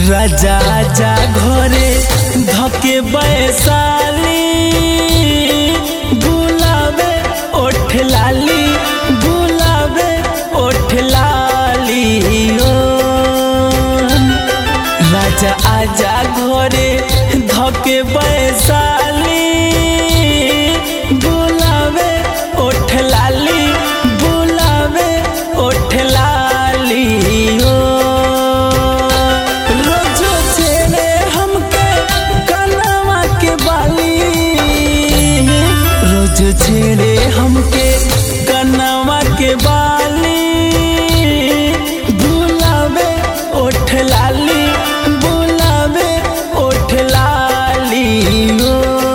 राजा जा घरे धके बैसाली बुलावे ओठ लाली बुलावे ओठ लाली ओ राजा आजा घरे धके बैसाली बुलावे ओठ लाली बुलावे ओठ लाली ओ रोजो छेड़े हमके कनवा के बाली रोज छेड़े हमके कनवा के बाली बुलावे ओठ लाली बुलावे ओठ लाली ओ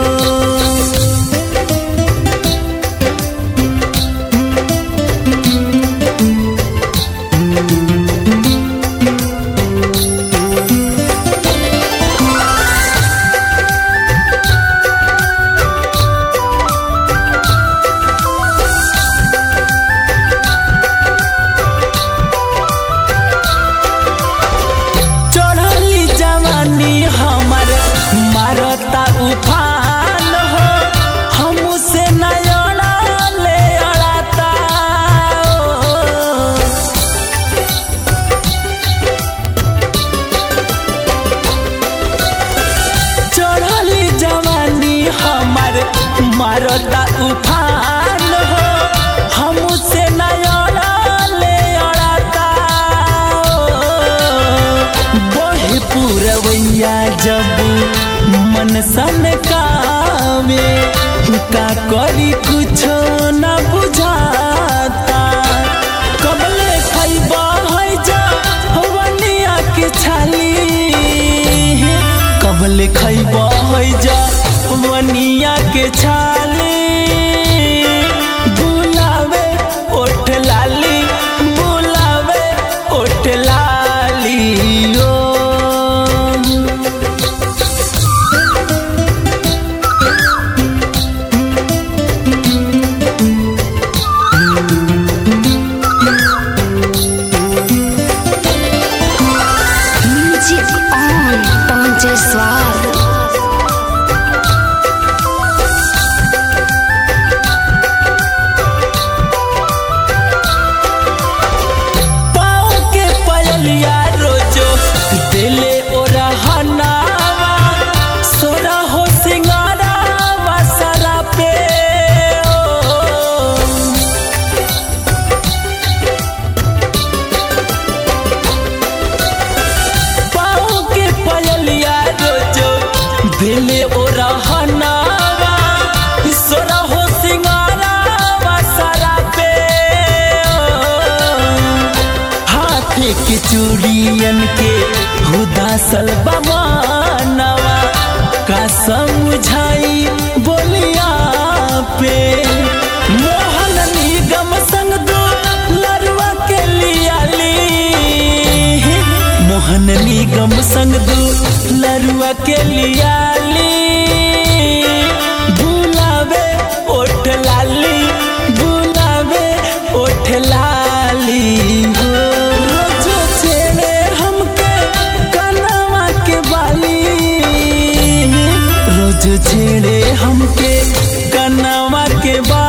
चढ़ली जवानी हमर मारता उफान हो हमसे नयना ले अड़ाता ओ। चढ़ली जवानी हमर मारता उफान हो हमसे नयना ले अड़ाता बहे पूरवैया जब मन सन कामे का करी कुछो न बुझाता कबले खैबा है जा हवनिया के छाली कबले खैबा है जा हवनिया के छाली बुलावे ओठ लाली बुलावे ओठ लाली ओ Music on Ponte Suave. पाँव के पयलिया रोजो दिले ओरा हनावा सोरा हो सिंगारावा सरा पे ओ। पाँव के पयलिया रोजो दिले ओरा हनावा सोरा हो सिंगारावा सरा पे ओ। हाथे के चूड़ियन के हुदासल बमानवा का समझाई बोलिया पे मोहन निगम संग दो लरुआ के लियाली मोहन निगम संग दो लरुआ के लियाली बुलावे ओठ लाली बुलावे ओठ लाली हो रोजो छेड़े हमके कनवा के बाली रोज छेड़े हमके कनवा के बाली